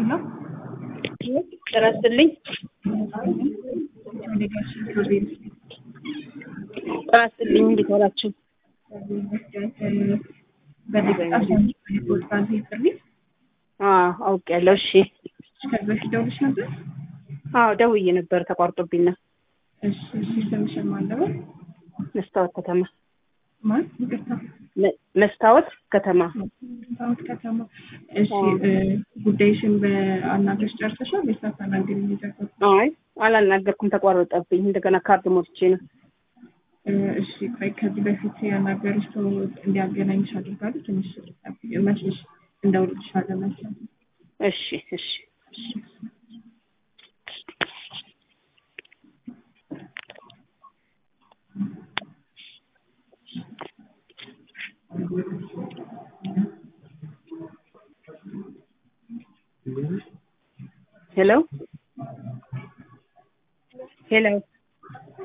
ሄሎ ጤና ይስጥልኝ። ዴሌጋሽን ፕሮቤል ጤና ይስጥልኝ። እንዴት ዋላችሁ? በደቂቃ ፖድካስት ጥሪ አዎ አውቄያለሁ። እሺ ከዚህ በፊት ደውልሽ ነበር? አዎ ደውዬ ነበር ተቋርጦብኝ ነው። እሺ እሺ ስምሽን ማን ነው? መስታወት ከተማ ማን? ይቅርታ መ- መስታወት ከተማ ታወት ከተማ። እሺ እ፣ ጉዳይሽን በአናገርሽ ጨርሰሻል ወይስ ሳታናግሪ ነው የጨረሰው? አይ አላናገርኩም፣ ተቋረጠብኝ። እንደገና ካርድ ሞልቼ ነው። እ፣ እሺ ቆይ ከዚህ በፊት ያናገርሽ ሰው እንዲያገናኝሽ አድርጋለሁ። ትንሽ መስልሽ እንደውልልሻለሁ መሰለኝ። እሺ እሺ እሺ ሄሎ ሄሎ